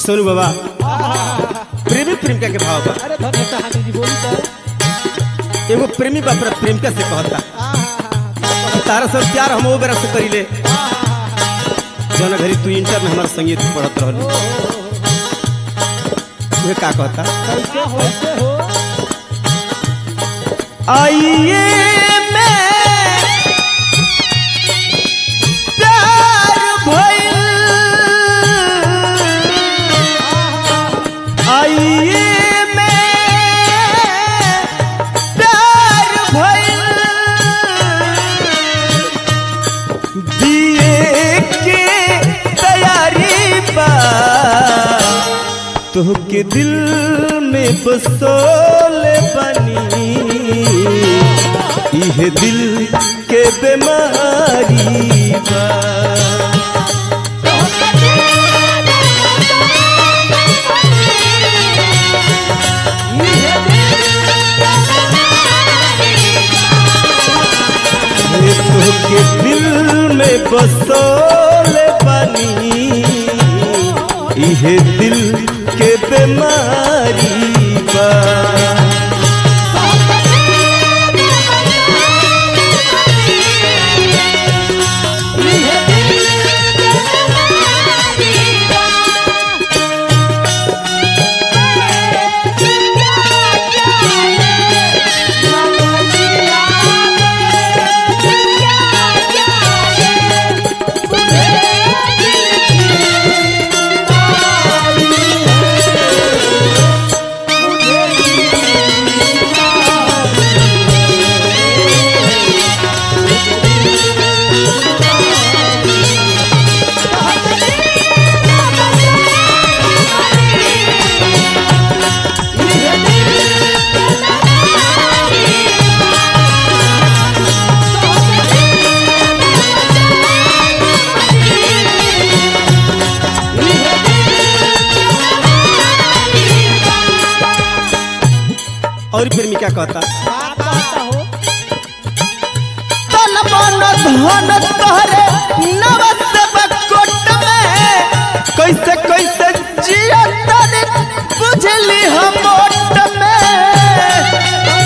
सोनू बाबा प्रेमी प्रेमिका के भाव बा अरे धन्य कहानी जी बोली तो एगो प्रेमी बा अपना प्रेमिका से कहता तारा सब प्यार हम वो बेरा से करीले जौन घड़ी तू इंटर में हमारा संगीत पढ़त रहलू तुहे का कहता कैसे हो कैसे हो आइए मैं प्यार भइल आइए मैं प्यार भइल दिए के तैयारी बा तोहके दिल में बसोल बनी इह दिल के बीमारी बा ये तोहके दिल में बसोल बनी इह दिल के बीमारी बा और प्रेमिका कहता बात बात हो तन मन धन तोहरे नवस बकोट में कैसे कैसे जिया तने बुझली हम ओट में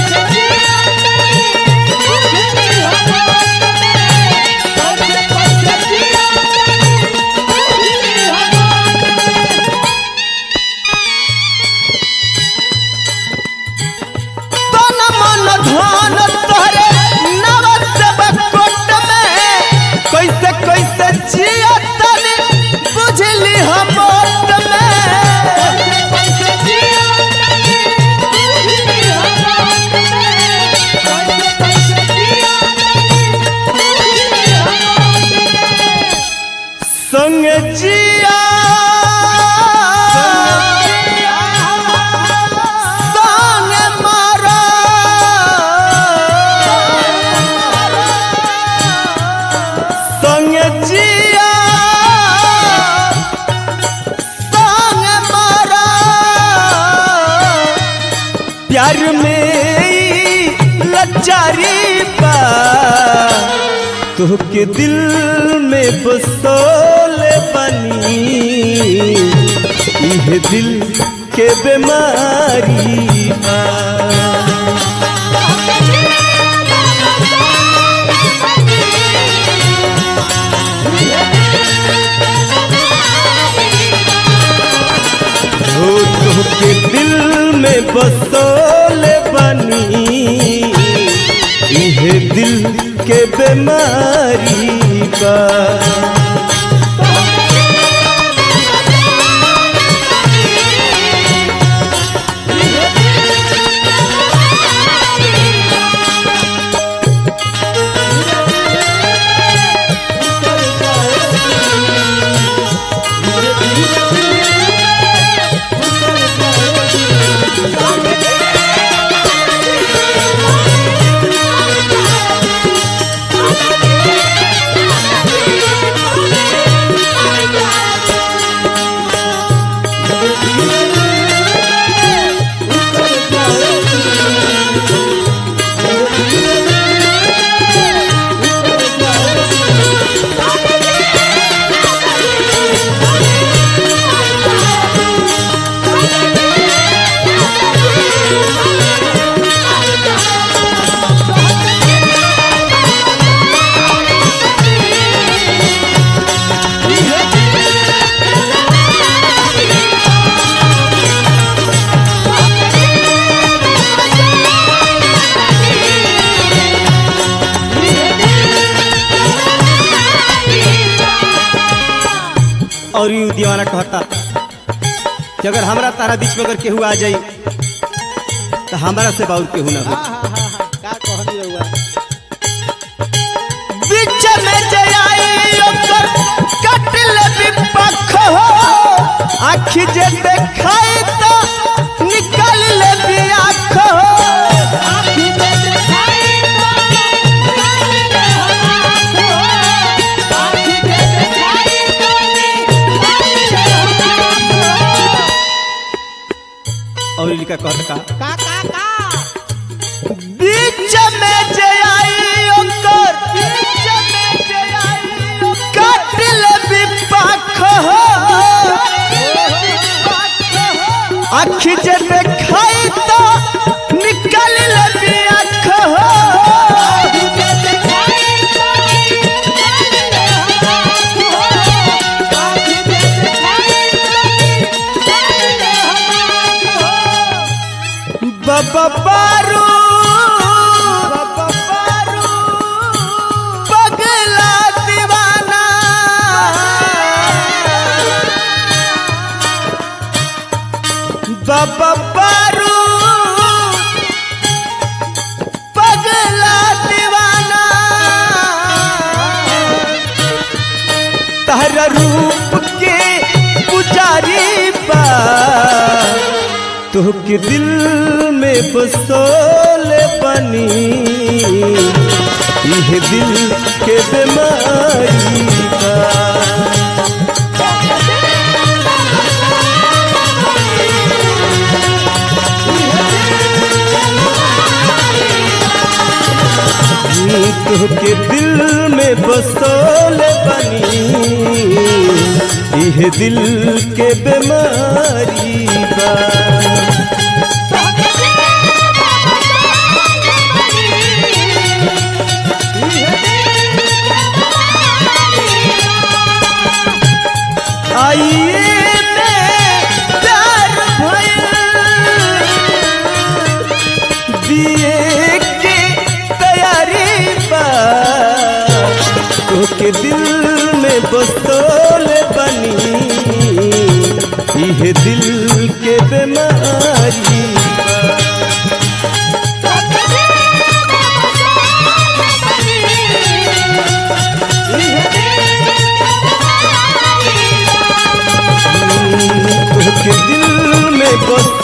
तन मन धन तोहरे नवस बकोट में कैसे कैसे जिया तने बुझली हम ओट में संग जिया संग मारा संग जिया संग मारा प्यार में ई लाचारी बा तोहके दिल में बसोल बनी इह दिल के बीमारी बा हो तोहके दिल में बसोल बनी इह दिल के बीमारी बा Thank you. और यू दीवाना कहता कि अगर हमरा तारा बीच में अगर केहू आ जाई तो हमरा से बाउर केहू ना हो हाँ हाँ हाँ हाँ का कहनी रहुआ बीच में जयाई ओकर कटल विपख हो आखि जे देखाई तो निकल ले बियाख हो आँखी में दिखाई तो निकाल ले हम आँखों। आँखी में दिखाई तो निकाल ले हम आँखों। और लिखा कहता का का का का बीच में जयाई ओकर बीच में जयाई ओकर कटल विपख हो आखि जे देखाई तो निकल ले बियाख हो आँखी में दिखाई तो निकाल ले हम आँखों। आँखी में दिखाई तो निकाल ले हम आँखों। बाबा बारू बाबा बारू पगला दीवाना बाबा बारू पगला दीवाना तहरा रूप के पुजारी बा तोहके दिल में बसोल बनी यह दिल के बीमारी बा तोहके दिल में बसोल बनी यह दिल के बीमारी बा आइए में प्यार भइल दिए के तैयारी बा तोके दिल में बसोल बनी यह दिल के बीमारी बा तोके दिल में बस